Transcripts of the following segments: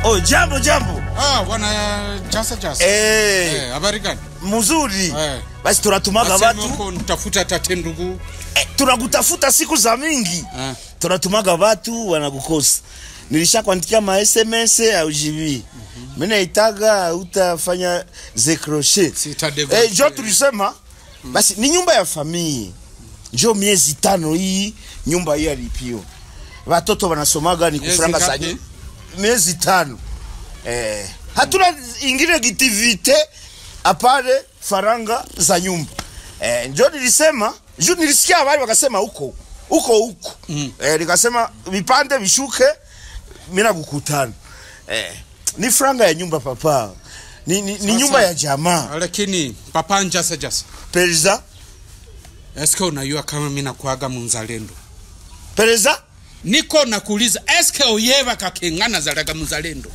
Oh, jambo jambo. Ah, bwana Chasa Chasa. Eh, Eh, habari gani? mzuri. Eh. Basi tunatumaga Nasema watu huko nitafuta tate ndugu. eh, tunakutafuta siku za mingi Ah. tunatumaga watu wanakukosa. Nilishakuandikia ma SMS au jibi. Mimi naitaga utafanya zekroshe. Sitadego. Eh, jo tulisema basi ni nyumba ya familia. Jo miezi tano hii nyumba hii alipio. Watoto wanasomaga ni Miezi kufranga za ngapi? nyu- miezi tano. Eh, hatuna ingine activite apare faranga za nyumba. Eh, njo nilisema, ju nilisikia habari wakasema huko huko huko. Mm. Eh, nikasema vipande vishuke mina kukutana. Eh, ni franga ya nyumba papa. Ni, ni, ni Sasa- nyumba ya jamaa. Lakini papa Chasa Chasa. Pereza, Eske unajua kama mimi nakuaga mzalendo? pereza, Niko nakuuliza eske uyeva kakengana zalaga mzalendo?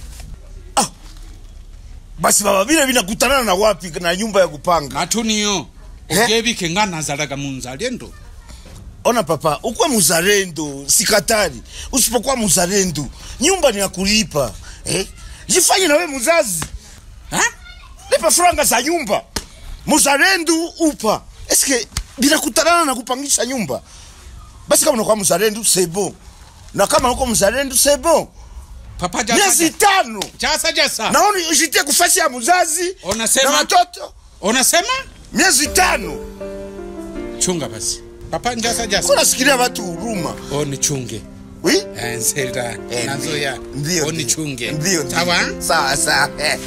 basi baba vile vinakutana na wapi na nyumba ya kupanga? Matuniyo. Eh? Ugevi kengana zalaga mzalendo? Ona papa, ukuwe muzalendo, sikatari. Usipokuwa muzalendo, nyumba ni ya kulipa. Eh? Jifanye na we muzazi. Ha? Lipa franga za nyumba. Muzalendo upa. Eske binakutana na kupangisha nyumba? Basi kama unakuwa muzalendo, c'est bon. Na kama uko muzalendo, c'est bon. Papa Miezi Chasa. tano. Chasa Chasa. Naona ujitie kufasi ya muzazi Unasema? na watoto. Unasema? Miezi tano. Chunga basi. Papa Chasa Chasa. Kuna sikilia watu huruma. Oh, nichunge. Oui? Eh, Nselda. Eh, Nazoya. Ndio. Oh, ndio. nichunge. Ndio. ndio. Sawa? Sawa sawa.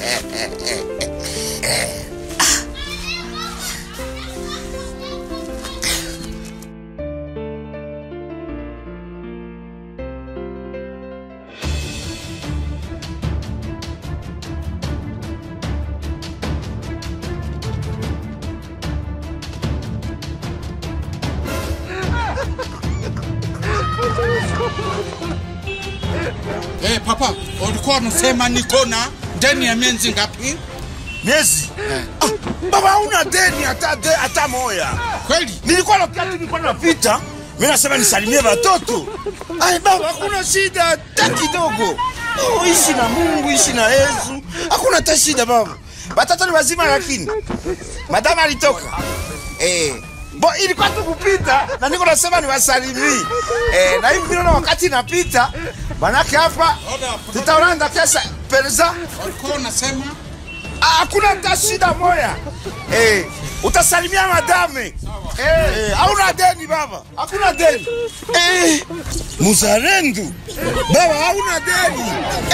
Eh, papa, ulikuwa unasema niko na ndani ya miezi ngapi? Miezi. Ah, baba hauna deni hata de, hata moya. Kweli? Nilikuwa wakati nilikuwa napita, mimi nasema nisalimie watoto. Ai baba, hakuna shida hata kidogo. Oh, ishi na Mungu, ishi na Yesu. Hakuna hata shida baba. Watoto ni wazima lakini. Madama alitoka. Eh. Bo ilikuwa tu kupita na niko nasema niwasalimie. Eh, na hivi naona wakati napita manake hapa tutaonana kesho pereza Ulikuwa unasema Ah, hakuna hata shida moya eh, utasalimia madame eh, hauna deni baba, hakuna deni eh, muzalendo baba, hauna deni